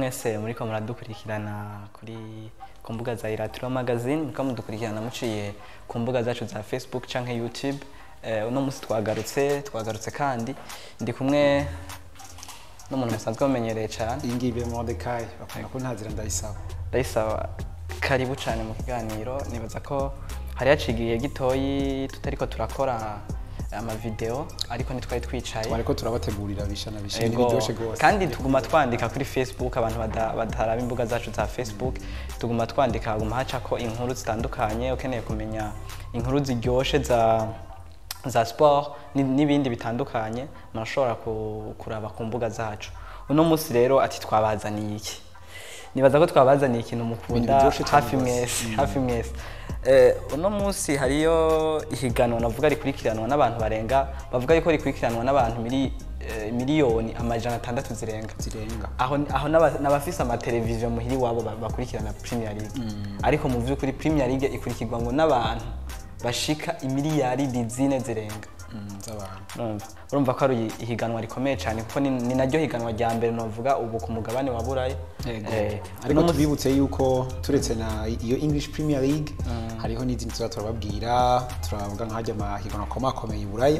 mwese muriko muradukurikirana kuri ku mbuga za Iratiro Magazine muriko mudukurikirana muciye ku mbuga zacu za Facebook canke YouTube eh, uno musi twagarutse twagarutse kandi ndi kumwe n'umuntu musanzwe mumenyereye cane iyi ngiyi ibe Mordecai bakunda ko ntazira ndayisaba ndayisaba karibu cane mu kiganiro nibaza ko hari hacigiye gitoyi tutariko turakora amavideo ariko ntitwari twicaye bariko turabategurira bisha na bisha Ego. biryoshe gose kandi tuguma twandika kuri facebook abantu bada- bataraba imbuga zacu za facebook tuguma twandika haguma hacako inkuru zitandukanye ukeneye kumenya inkuru ziryoshe za za sport ni- n'ibindi bitandukanye murashobora ku- kuraba ku mbuga zacu uno munsi rero ati twabazaniye iki nibaza ko twabazaniye ikintu mukunda biryoshe cane hafi gose. mwese hafi mwese Eh, uno munsi hariyo ihiganwa navuga rikurikiranwa n'abantu barenga bavuga yuko rikurikiranwa n'abantu mili, eh, miliyoni amajana atandatu zirenga zirenga aho aho n'aba- n'abafise amateleviziyo muhiri wabo ba- bakurikirana Premier League ariko mu vy'ukuri Premier League ikurikirwa ngo n'abantu bashika imiliyaridi zine zirenga Mm, z'abantu urumva urumva ko ari ihiganwa rikomeye cyane kuko ni, ni naryo higanwa rya mbere novuga ubu ku mugabane wa buraya Yego. Eh, ariko uno musi- tubibutse yuko turetse na iyo English Premier League hariho n'izindi tuza turababwira turavuga nk'ajya amahiganwa akomakomeye i Buraya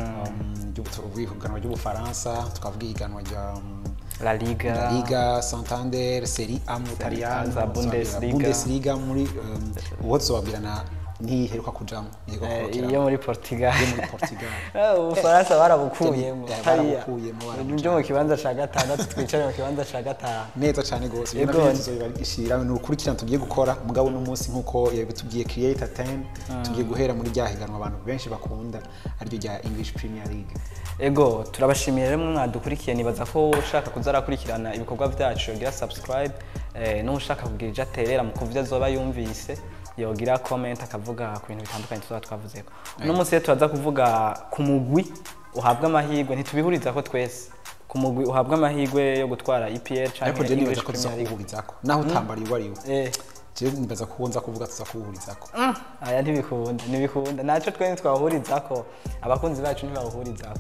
Um, ry'ubu- ihiganwa ry'ubufaransa tukavuga ihiganwa rya um, La Liga, La Liga, Santander, Serie A mu Butaliyani, za Bundesliga. Bundesliga muri um, uwo tuzobabwira na ntiheruka kujamo iheruka eh, kugarukira iyo muri Portugal yo muri Portugal Eh, ubufaransa barabukuyemo Eh, hariya barabukuyemo, barabujanye. byo mu kibanza ca gatandatu twicare mu kibanza ca gatanu neza cyane gose Yego. ibyo navyo tuzobishira ni urukurikirane tugiye gukora mugabo n'umunsi nk'uko yabitubwiye creator 10 tugiye guhera muri rya higanwa abantu benshi bakunda ariryo rya English Premier League ego turabashimiye rero mwe mwadukurikiye nibaza ko ushaka kuza arakurikirana ibikorwa byacu yogira subscribe eh, n'ushaka kugira ivyo aterera mu kuvyo azoba yumvise yogira comment akavuga ku bintu bitandukanye tuzaba twavuzeko uno munsi rero turaza kuvuga ku mugwi uhabwa amahirwe ntitubihuriza ko twese ku mugwi uhabwa amahirwe yo gutwara EPL ariko canke je nibaza English ko tuza Premier League kuwuhurizako naho utambariye uwo ariwe eh je nibaza ko nza kuvuga tuza kuwuhurizako aya ntibikunda ntibikunda ntacyo twe ntitwahurizako abakunzi bacu ntibawuhurizako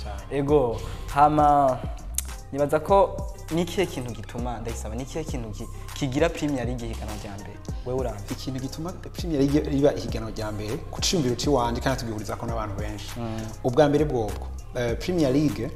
ego hama nibaza ko ni ikihe kintu gituma ndayisaba ni ikihe kintu ki- kigira premier league ihiganwa rya mbere wewe uravye ikintu gituma Premier League riba ihiganwa rya mbere ku ciyumviro ciwanje kandi tugihurizako n'abantu benshi ubwa mbere bwobwo eh, Premier League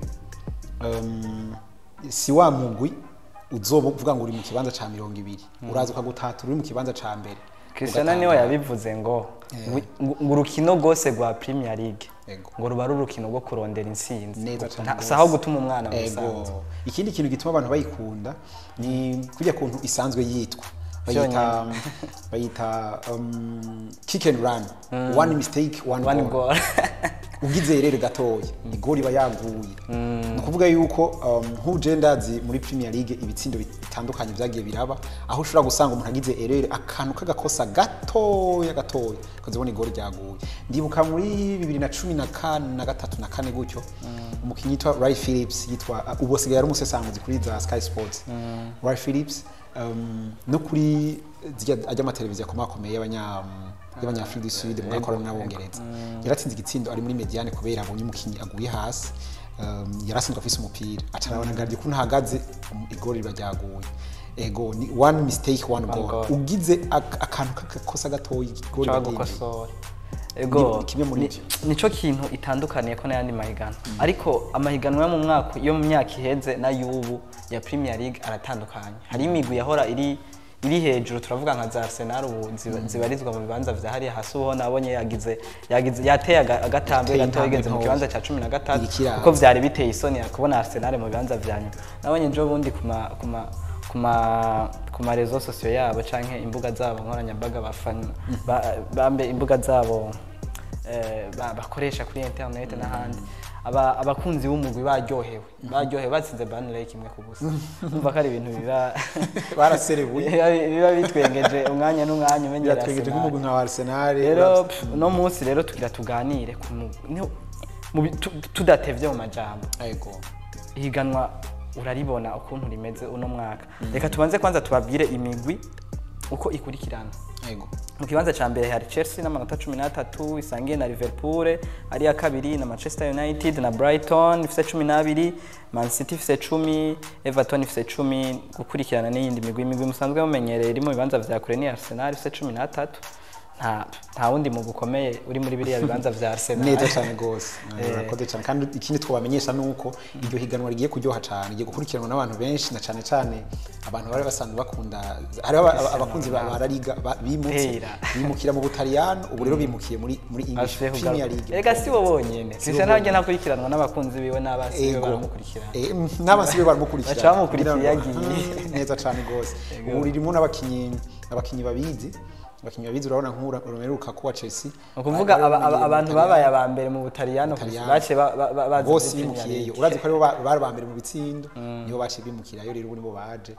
um, si wa mugwi uzoba uvuga ngo uri mu kibanza ca mirongo ibiri uraza ukagutata uri mu kibanza ca mbere Cristiano niwe yabivuze ngo ngo ngo urukino rwose rwa premier league Ego. ngo ruba ari urukino rwo kurondera intsinzi neza cyane Nta- gose. si aho gutuma umwana mu Ego. bisanzwe ikindi kintu gituma abantu bayikunda ni kurya kuntu isanzwe yitwa bayita bayita um, kick and run one mistake one, one goal. goal ugize rero gatoya igori iba yaguye ni ukuvuga yuko um, nk'uje ndazi muri premier league ibitsindo bitandukanye byagiye biraba aho ushobora gusanga umuntu agize erere akantu k'agakosa gatoya gatoya ukazibona igori ryaguye ndibuka muri bibiri na cumi na kane na gatatu na kane gutyo umukinnyi yitwa Ray Phillips yitwa uh, ubu asigaye ari umusesanguzi kuri za Sky Sports Ray Phillips um, no kuri zirya ajya amateleviziyo akomakomeye y'abanya y'abanyafurika du sud mu gakorana n'abongereza yaratsinze igitsindo ari muri mediane kubera abonye umukinnyi aguye hasi um, yarasinzwe afise umupira acarabona ngarye ko ntahagaze um, igori riba ryaguye ego ni one mistake one goal goal. ugize ak- akantu k'agakosa gatoya igori ushobora riba ryinjiye. gukosora ego Ni kimwe muri ni- ivyo. nico kintu itandukaniye ko n'ayandi mahiganwa ariko amahiganwa yo mu mwaka yo mu myaka iheze n'ay'ubu ya premier league aratandukanye hari imigwi yahora iri iri hejuru turavuga nka za arsenal ubu ziba- zibarizwa mu bibanza vya hariya hasi uho nabonye yagize yagize yateye aga- agatambwe Yateye gatoya intambwe igeze mu ntoya. kibanza cya cumi na gatatu Irikira kuko vyari biteye isoni kubona arsenal mu bibanza vya nyuma nabonye ejo bundi ku ma ku ma ku ma ku ma rezo sosiyo yabo canke imbuga zabo nkoranyambaga bafana ba- bambe imbuga zabo eh, ba- bakoresha kuri internet n'ahandi aba abakunzi b'umugwi baryohewe baryohewe batsinze Burnley kimwe ku busa umva ko ari ibintu biba Baraserebuye. biba- biba bitwengeje umwanya n'umwanya umenyera biratwegeje Arsenal. nk'umugwi nka Arsenal rero pf, uno munsi rero tugira tuganire ku mu- ni- mu bi- tu- tudatevye mu majambo ego ihiganwa uraribona ukuntu rimeze uno mwaka reka tubanze kwanza tubabwire imigwi uko ikurikirana yego mu kibanza cya mbere hari chelsea n'amanota cumi n'atatu isangiye na liverpool ari iya kabiri na manchester united na brighton ifite cumi n'abiri man city ifite cumi everton ifite cumi gukurikirana n'iyindi migwi imigwi musanzwe mumenyereye iri mu bibanza vya kure ni arsenal ifite cumi n'atatu nta nta wundi mugwi ukomeye uri muri biriya bibanza vya arsenal neza cyane rwose murakoze cyane kandi ikindi twabamenyesha ni uko iryo higanwa rigiye kuryoha cyane rigiye gukurikiranwa n'abantu benshi na cyane cyane abantu bari basanzwe bakunda hariho aba- aba- abakunzi ba ba La Liga ba- bimutse Pera. bimukira mu butaliyano ubu rero bimukiye muri muri English Ashiye Premier kugaruka. League Ega si bo bonyene Cristiano ntajya nakurikiranwa n'abakunzi biwe n'abasi biwe Ego. baramukurikirana Eh, mm, n'abasi be baramukurikira Baca bamukurikira kugira ngo- yagiye. Ah, neza cyane rwose ubu ririmo n'abakinnyi abakinnyi babizi abakinnyi babizi urabona nk'Romelu Lukaku wa Chelsea ni ukuvuga Bari aba- aba- bamenyereye mu abantu Butaliyano. babaye aba mbere mu butaliyano Butaliyano. bace ba- ba- ba- baza bose muri Premier bimukiyeyo League. urazi ko aribo ba- bari ba mbere mu bitsindo nibo baciye bimukirayo rero ubu nibo baje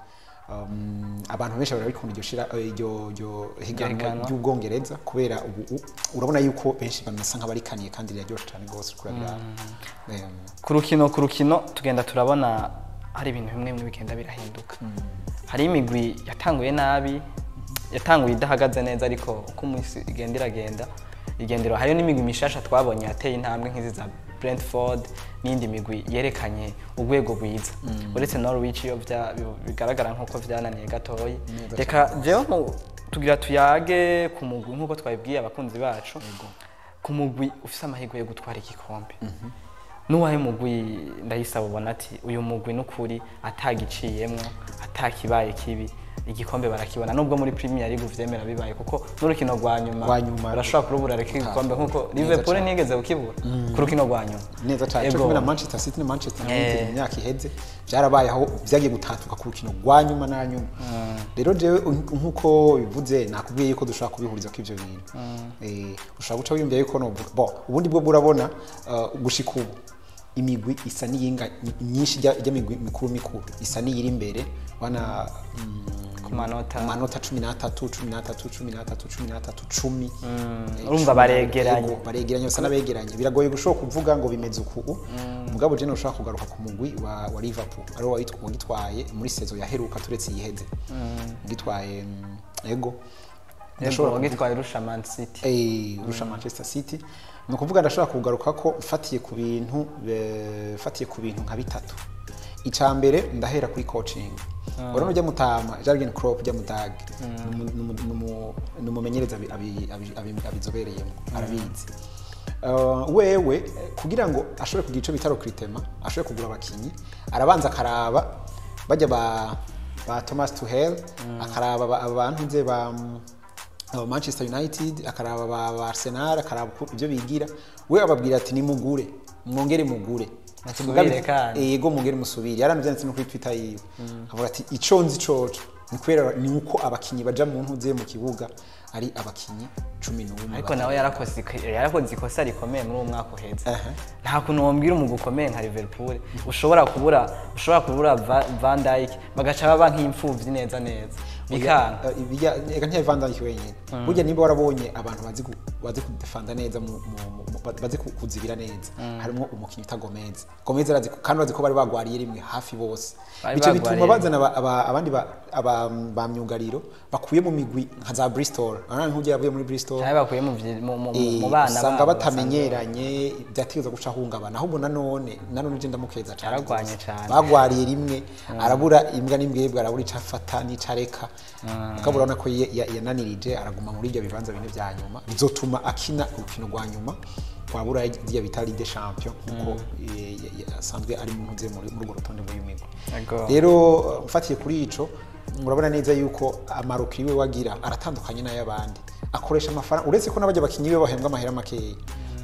Um, abantu benshi barabikunda iryo shira eh, iryo iryo higanwa higanwa. ry'ubwongereza kubera ubu u- urabona yuko benshi bamesa nk'abarikaniye kandi riraryoshe cyane rwose kurabira Em, ku rukino ku rukino tugenda turabona hari ibintu bimwe bimwe bigenda birahinduka hari imigwi yatanguye nabi yatanguye idahagaze neza ariko uko umunsi igenda iragenda igendera hariyo n'imigwi mishasha twabonye yateye intambwe nk'izi za Brentford n'indi migwi yerekanye urwego rwiza uretse Norwich iyo bya- bigaragara nk'uko vyananiye gatoyi reka jewe mu- tugira tuyage ku mugwi nk'uko twabibwiye abakunzi bacu ku mugwi ufise amahirwe yo gutwara igikombe n'uwahe mugwi ndayisaba ubona ati uyu mugwi n'ukuri atagiciyemwo atakibaye kibi igikombe barakibona nubwo muri Premier League vyemera bibaye kuko n'urukino rwa nyuma Rwa nyuma. barashobora kurubura reka igikombe nkuko Neza Liverpool cane. ntiyigeze kukibura ku rukino rwa nyuma neza cyane Ego. cyo kumwe na Manchester City na Manchester United Eh. mu myaka iheze byarabaye aho byagiye gutatuka ku rukino rwa nyuma na nyuma rero jewe un- nkuko bivuze nakubwiye yuko dushobora kubihuriza ko ivyo bintu eh ushobora guca wiyumvira yuko no bo ubundi bwo burabona uh, gushika ubu imigwi isa n'iyinga myinshi ijya ijya migwi mikuru mikuru isa n'iyiri imbere wana mm, ku manota amanota cumi n'atatu cumi n'atatu cumi n'atatu cumi n'atatu cumi Eh, urumva cumi baregeranye. Ego, baregeranye basa n'abegeranye biragoye gushobora kuvuga ngo bimeze uku mugabo je ushobora kugaruka ku mugwi wa, wa liverpool ari wo wayitwa- wagitwaye muri sezo yaheruka turetse yiheze gitwaye mm, ego Ndashobora gitwaye rusha Man City Eh, urusha manchester city ni ukuvuga ndashobora kugaruka ko mfatiye ku bintu eh, mfatiye ku bintu nka bitatu icya mbere ndahera kuri coaching urabona ujya mutama Jurgen Klopp ujya mudage ni umumenyereza abi- abi- abi- abi- abizobereyemo arabizi Uh, wewe eh, kugira ngo ashobore kugira icyo bita recruitment ashobore kugura abakinyi arabanza akaraba bajya ba ba Thomas Tuchel akaraba aba- abantu nze ba aba Manchester United akaraba ba ba Arsenal akaraba uko ibyo bigira we ababwira ati nimugure mwongere mugure Ati, Musubire mugabe- kandi. eh, yego mugere musubire yaranabyanditse no kuri Twitter yiwe avuga ati ico nzi coco ni kubera ni uko abakinyi baja mu ntuze mu kibuga ari abakinyi cumi n'umwe ariko nawe yarakoze iko- yarakoze ikosa rikomeye muri uwo mwaka uheze Aha. nta kuntu wambwira umugwi ukomeye nka Liverpool ushobora kubura ushobora kubura Va- Van Dijk bagaca baba nk'imfuvyi neza neza bikanga Eh, ibijya reka ntiya Van Dijk wenyine burya niba warabonye abantu bazi ku- bazi kudefanda neza mu- mu- mu- mu- bazi ku- kuzibira neza harimo umukinnyi uta Gomez Gomez arazi ko- kandi bazi ko bari bagwariye rimwe hafi bose Bari bice bituma bagwariye bazana aba- aba- abandi ba- aba- ba myugariro bakuye mu migwi nka za Bristol urabona nk'ujya yavuye muri Bristol nawe bakuye mu vyi- mu- mu- Eh, mu bana usanga babo batamenyeranye byategereza guca ahungabana ahubwo nanone nanone uje ndamukeza cyane Yaragwanye rwose. cane. bagwariye rimwe arabura imbwa n'imbwebwe arabura icyo afata n'icyo areka ukabura urabona ko ya- ya- yananirije araguma muri ibyo bibanza bine bya nyuma bizotuma akina urukino rwa nyuma wabura rya bita Ligue des Champions kuko eh, ya- ya- asanzwe ari mu ntuze muri muri urwo rutonde rw'uyu migwi Ego. rero uh, mfatiye kuri ico murabona neza yuko amaroki iwe wagira aratandukanye n'ay'abandi akoresha amafaranga uretse ko n'abajya bakinyi be bahembwa amahera makeya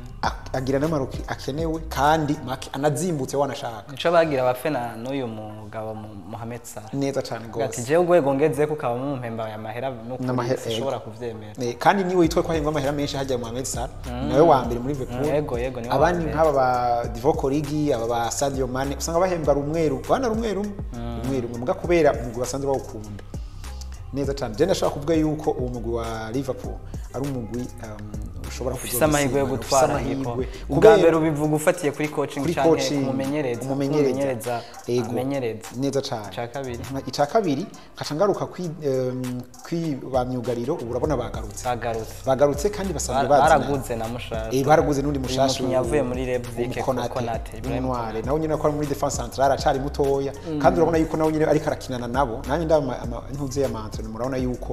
A- agira n'amaroki akenewe kandi make anazimbutse wanashaka nico bagira abafena n'uyu mugabo Mu- Mohamed Salah neza cyane ati rwose jewe urwego ngezeko ukaba mumpemba aya mahera n'ukuri N'amahera, sinshobora kuvyemera Eh, kandi niwe yitwa ko ahembwa amahera menshi hajya Mohamed Salah nawe wa mbere muri Liverpool Mm, yego, yego, niwe wa abandi mbere. nk'aba ba Divock Origi aba ba Sadio Mane usanga bahembwa rumwe rumwe bana rumwe rumwe rumwe rumwe muga kubera umugwi basanzwe bawukunda neza cyane je ndashaka kuvuga yuko uwo mugwi wa Liverpool ari umugwi um, ushobora ufise amahirwe yo kuzogisimba, gutwara ufise hipo amahirwe. ubwa Kubera- mbere ubivuga ufatiye kuri coaching kuri canke coaching kumumenyereza umumenyereza kumumenyereza Ego. amenyereza neza cyane Ica kabiri. icya kabiri nkaca ngaruka kwi em, kwi ba myugariro ubu urabona bagarutse bagarutse bagarutse kandi basanzwe Bara- bazina baraguze na mushasha Eh, baraguze n'undi Uyu mushasha mukinyi yavuye muri Leipzig, Konate Konate, Ibrahim Ntware nawe nyine ko ari muri defense centrale acari mutoya kandi urabona yuko nawe nyine ariko arakinana nabo nanjye ndaba intuze ya mantre murabona yuko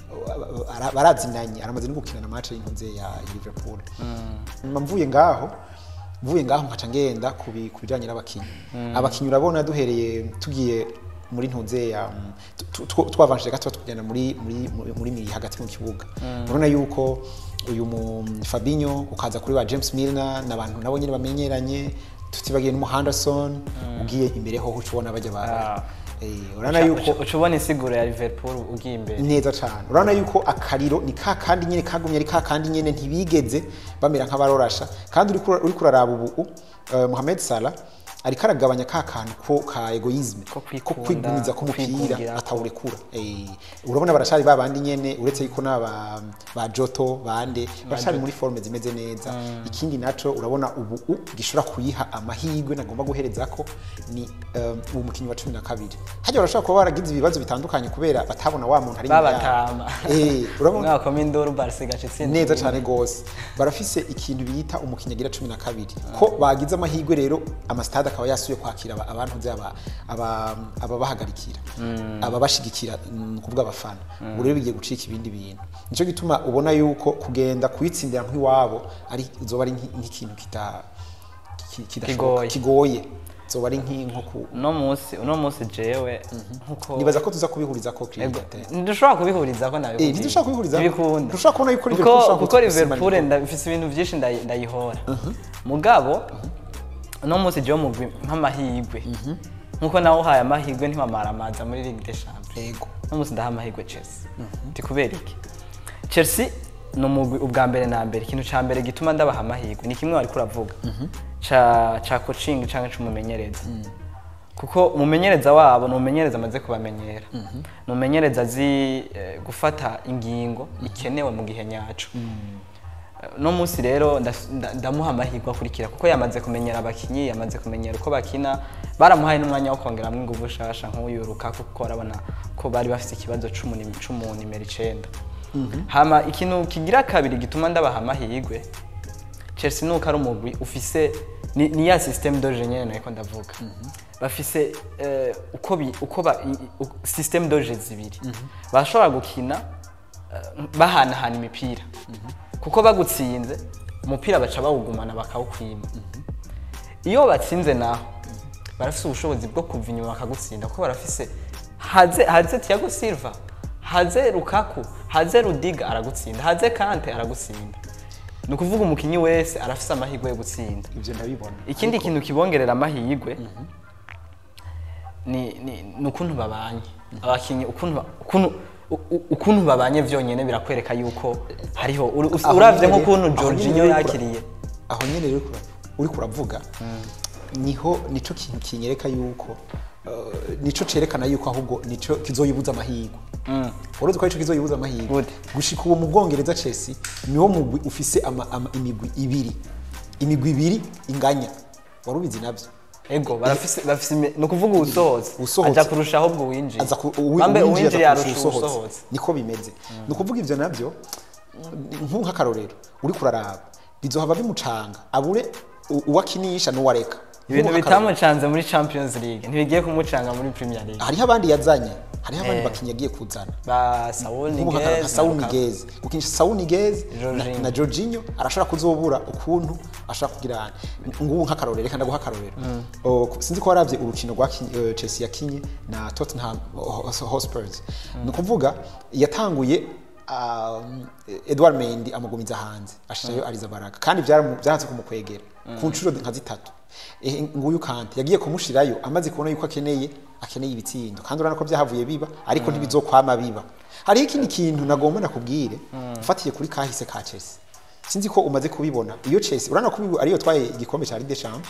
uh, ara- barazinanye aramaze no gukina na match y'intuze ya Liverpool nyuma mvuye ngaho mvuye ngaho nkaca ngenda ku bi- ku bijanye n'abakinyi abakinyi urabona duhereye tugiye muri ntuze ya mm, tu- tu- twavanshije gato tugenda muri muri muri- muri miri hagati mu kibuga urabona yuko uyu mu Fabinho ukaza kuri ba James Milner n'abantu nabo nyine bamenyeranye tutibagiye n'umu Henderson ugiye imbere ho uca ubona bajya ba Ah. eh urabona yuko uca ubona isiguro ya Liverpool ugiye imbere neza cyane urabona yuko akariro ni ka kandi nyine kagumye ari ka kandi nyine ntibigeze bamera nk'abarorasha kandi uri kura- uri kuraraba ubu uh, Mohamed Salah ariko aragabanya ka kantu ko ka egoisme Ko ko kwikunda, kwigumiza ko k'umupira kwikundira. atawurekura Eh, urabona baracari ba bandi nyene uretse yuko n'aba ba Joto bande baracari muri forme zimeze neza ikindi naco urabona ubu u- gishobora kuyiha amahirwe nagomba guhereza ko ni um, uwo mukinyi wa cumi na kabiri hajya barashobora kuba baragize ibibazo bitandukanye kubera batabona wa muntu ari inyuma yabo. babatama Eh, urabona umwaka w'induru Barca igaca itsinda neza cyane gose barafise ikintu bita umukinnyi agira cumi na kabiri ko bagize amahirwe rero amasitade akaba yasuye kwakira aba- abantu nzi aba- aba- ababahagarikira ababashigikira ni ukuvuga abafana ubu rero bigiye gucika ibindi bintu nicyo gituma ubona yuko kugenda kuyitsindira nk'iwabo ari zoba ari nk'i- nk'ikintu kita- ki- kidashoboka Kigoye. kigoye zoba ari nk'inko ku uno munsi uno munsi jewe nkuko nibaza ko tuza kubihuriza ko Ego, kirigate ntidushobora kubihuriza ko nabikubwiye. Eh, ntidushobora kubihuriza ko. ntibikunda Ntushobora kubona yuko Kuko- Liverpool ishobora kuko gusimana Liverpool igikombe. ndafise ibintu byinshi ndayi- ndayihora mugabo uno munsi jewe mugwi nk'amahirwe nkuko nawe uhaye amahirwe ntiwamaramaza muri Ligue des Champions yego uno munsi ndaha amahirwe Chelsea ndi kubera iki Chelsea ni umugwi ubwa mbere na mbere ikintu ca mbere gituma ndabaha amahirwe ni kimwe wariko uravuga ca ca coaching canke c'umumenyereza kuko umumenyereza wabo ni umumenyereza amaze kubamenyera ni umumenyereza azi eh, gufata ingingo ikenewe mu gihe nyaco Eh, no munsi rero ndas- nda- ndamuha amahirwe akurikira kuko yamaze kumenyera abakinyi yamaze kumenyera uko bakina baramuhaye n'umwanya wo kongeramo inguvu shasha nk'uyu Lukaku kuko urabona ko bari bafite ikibazo c'umu- c'umunimero icenda hama ikintu kigira kabiri gituma ndabaha amahirwe Chelsea nuko ari umugwi ufise ni, ni ya systeme doje nyene nariko ndavuga bafise eh, uko bi, uko ba i- i- u- systeme doje zibiri bashobora gukina eh, bahanahana imipira kuko bagutsinze umupira baca bawugumana bakawukwima iyo batsinze naho barafise ubushobozi bwo kuva inyuma bakagutsinda kuko barafise haze haze Thiago Silva haze Lukaku haze Rudiga aragutsinda haze Kante aragutsinda ni ukuvuga umukinyi wese arafise amahirwe yo gutsinda ivyo ndabibona ikindi kintu kibongerera amahirwe ni ni ni ukuntu babanye abakinyi ukuntu ba- ukuntu u- u- ukuntu babanye vyonyene birakwereka yuko hariho uri- us- Aho uravye nyene- nk'ukuntu aho nyene Jorginho rero uri kura- yakiriye aho nyene rero uri kura- uri kuravuga niho nico kintu kinyereka yuko uh, nico cerekana yuko ahubwo nico kizoyibuza amahirwe uruzi ko arico kizoyibuza amahirwe Gute? gushika uwo mu bwongereza Chelsea niwo mugwi ufise ama, ama, imigwi ibiri imigwi ibiri inganya wari ubizi navyo ego barafise bafise imi- ni ukuvuga uwusohotse Uwusohotse. aja kurusha ahubwo uwinjiye aza ku- uwi- Bambe uwinjiye aza uwinjiye kurusha arusha uwusohotse. uwusohotse niko bimeze ni ukuvuga ivyo navyo nku nk'akarorero uri kuraraba bizohava bimucanga abure u- uwakinisha n'uwareka ibintu Nk'ubu nk'akarorero. bitamucanze muri champions league ntibigiye kumucanga muri premier league hariho abandi yazanye hariho abandi Eh. bakinyi yagiye kuzana ba Saul nk'ubu nka- nka Niguez Saul na Lukaku. Niguez gukinisha Saul Niguez na, Jorginho. na Jorginho arashobora kuzobura ukuntu ashobora kugira ngubu nk'akarorero reka ndaguha akarorero O, ku- sinzi ko waravye urukino rwa Kin- eh, Chelsea yakinye na Tottenham Ho- Hotspurs ni ukuvuga yatanguye um, Edouard Mendy amugumiza hanze ashirayo Ariza Baraka kandi byaramu- byahatse kumukwegera ku nshuro nka zitatu Eh, nguyu Kante yagiye kumushirayo amaze kubona yuko akeneye akeneye ibitsindo kandi urabona ko byahavuye biba ariko ntibizokwama biba hariho ikindi kintu nagomba nakubwire ufatiye kuri kahise ka Chelsea sinzi ko umaze kubibona iyo Chelsea urabona ko ubu ariyo twaye igikombe cya Ligue des Champions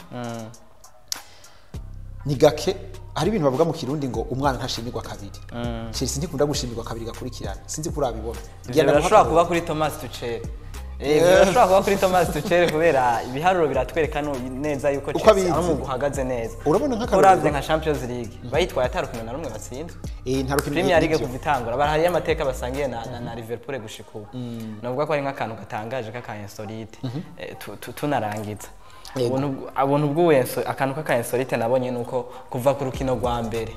ni gake hari ibintu bavuga mu kirundi ngo umwana ntashimirwa kabiri Chelsea ntikunda gushimirwa kabiri gakurikirana sinzi ko urabibona Ivyo birashobora kuba kuri Thomas Tuchel Eh, birashobora kuba kuri Thomas Tuchel kubera ibiharuro biratwereka no- neza yuko Uko Chelsea abizi. ari umugwi uhagaze neza urabona nk'akarorero uravye nka Champions League bayitwaye atarukino na rumwe batsinzwe eh nta rukino Premier League nibyo. kuva itangura bari hariyo amateka basangiye na, na, na Liverpool gushika ubu navuga ko ari nk'akantu gatangaje k'aka insolite eh, tu- tu- tunarangiza Yego. ubuntu bw- ubuntu bw'ubu enso- akantu k'aka insolite nabonye nuko kuva ku rukino rwa mbere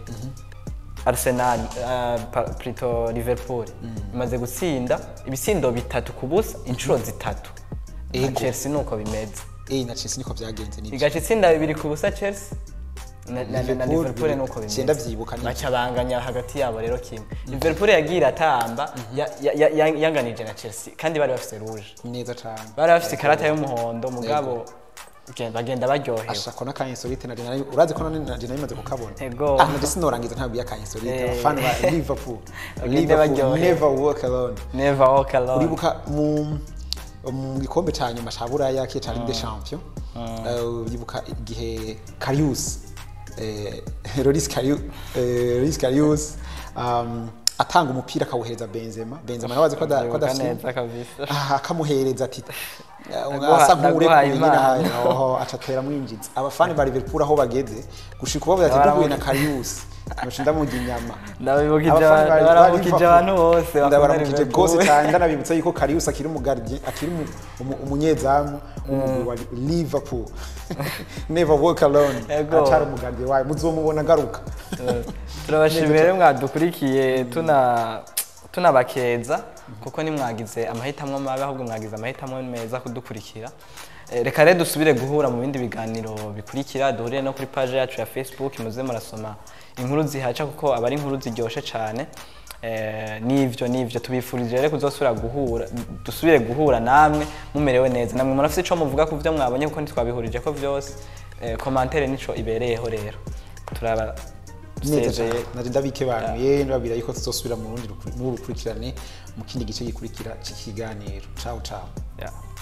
Arsenal uh, pa- plutôt Liverpool imaze gutsinda ibisindo bitatu ku busa inshuro zitatu na Ego. Chelsea nuko bimeze eh na Chelsea niko byagenze nibyo igaca itsinda bibiri ku busa Chelsea na, na, na Liverpool Liverpool bibiri- nuko bimeze Cyenda vyibuka nibyo. baca banganya hagati yabo rero kimwe Liverpool yagiye iratamba ya- ya- ya- ya- yanganije na Chelsea kandi bari bafite rouge neza cyane bari bafite ikarata y'umuhondo mugabo gen- bagenda baryohewe ashako na kanyesolite na dinari urazi ko none na dinari imaze kukabona Ego. ah nje sinorangiza ntabwo ya kanyesolite Eh. abafana ba Liverpool Bagende Liverpool baryohewe. never walk alone never walk alone uribuka mu mu gikombe cya nyuma cya buraya kiye cya Ligue des Champions eh, uribuka igihe Karius eh, Loris Karius eh, Loris Karius um, atanga umupira akawuhereza Benzema Benzema nawe azi ko ada- ko Ndibuka adafite neza kabisa Ah, akamuhereza ati Ndaguha- asa ndaguhaye nk'urekuye Imana. nyine aho aca atera mwinjiza abafani ba Liverpool aho bageze gushika ubavuze ati duhuye na Karius ndoce ndamurya inyama ndabibukije Abafani ba- abantu- ba baramukije Liverpool. abantu bose bakunda ndabaramukije Liverpool. rwose cyane ndanabibutsa yuko Karius akiri umugardiye akiri umu- umu- umunyezamu w'umugwi wa Liverpool never walk alone Ego. acari umugardiye wayo muzomubona agaruka turabashimiye rero mwadukurikiye tuna tunabakeza kuko nimwagize amahitamo mabi ahubwo mwagize amahitamo meza kudukurikira Eh, reka rero dusubire guhura mu bindi biganiro bikurikira duhurire no kuri page yacu ya facebook muze murasoma inkuru zihaca kuko aba ari inkuru ziryoshe cyane Eh, nivyo nivyo tubifurije rero kuzosubira guhura dusubire guhura namwe mumerewe neza namwe murafite ico muvuga ku byo mwabonye kuko ntitwabihurije ko vyose Eh, komantere nico ibereyeho rero turaba neza dusezeye cyane naje ndabikebanuye ndababwira yuko tuzosubira mu rundi rukuri- mu rukurikirane mu kindi gice gikurikira cy'ikiganiro ciao ciao Yeah.